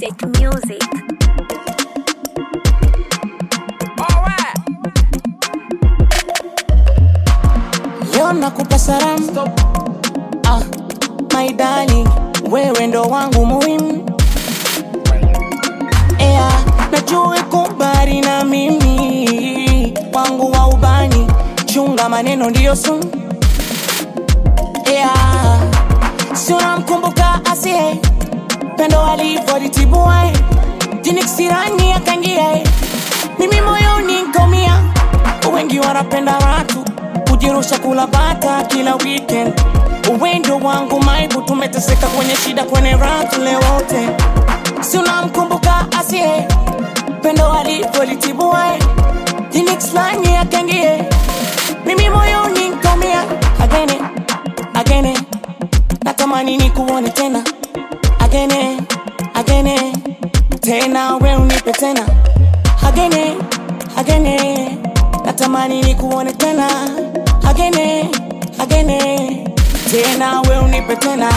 Music, music. Leo nakupa salamu ah, my darling, wewe ndo wangu muhimu Ea, najua kubari na mimi wangu wa ubani, chunga maneno ndiyo sumu Ea, si unamkumbuka asie pendo alivyolitibua jinikisirani akangia mimi moyoni nkaumia wengi wanapenda watu kujirusha kula bata kila weekend uwendo wangu maibu tumeteseka kwenye shida kwenye ratu leo wote si unamkumbuka asie pendo alivyolitibua jinixlani akangie mimi moyoni nkaumia agene agene natamani ni kuone tena agene agene tena we unipe tena agene agene natamani ni kuone tena agene agene tena we unipe tena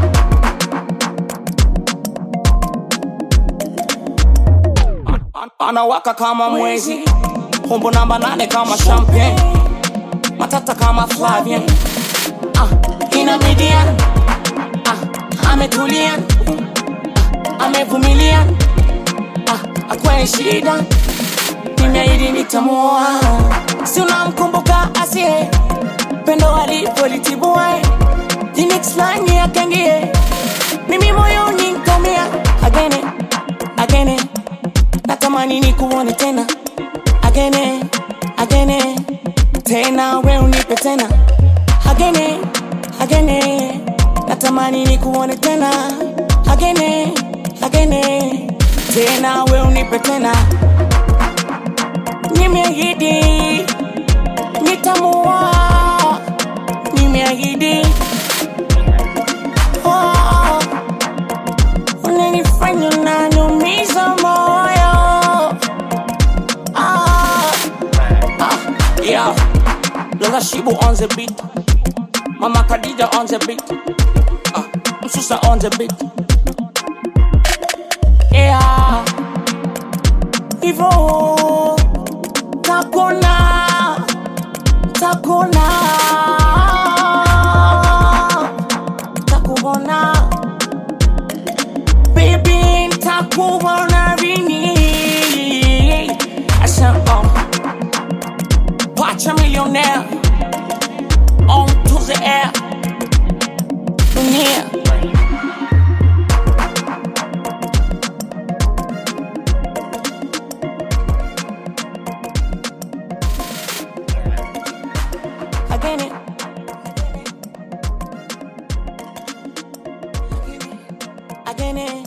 An- anawaka kama mwezi humbo namba nane kama champagne matata kama Flavian ah, ina midian ah, ametulia ah, amevumilia ah, akwaye shida nimeahidi nitamuoa si unamkumbuka asie pendo alipolitibua jinixlani akangie mimi moyoni nkaumia agene agene natamani ni kuone tena agene agene tena we unipe tena agene agene natamani ni kuone tena agene agene tena we unipe tena nimeahidi nitamua nimeahidi oh, unanifanya unaniumiza moyo ah, ah, yeah. Lola Shibu on the beat Mama Khadija on the beat ah, Msusa on the beat yeah. Hivyo takona takona takubona baby takubona rini asa oh pacha millionaire on to the air dunia again it again it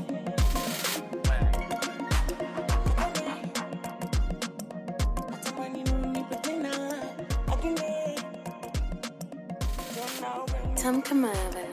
Tamka Mother.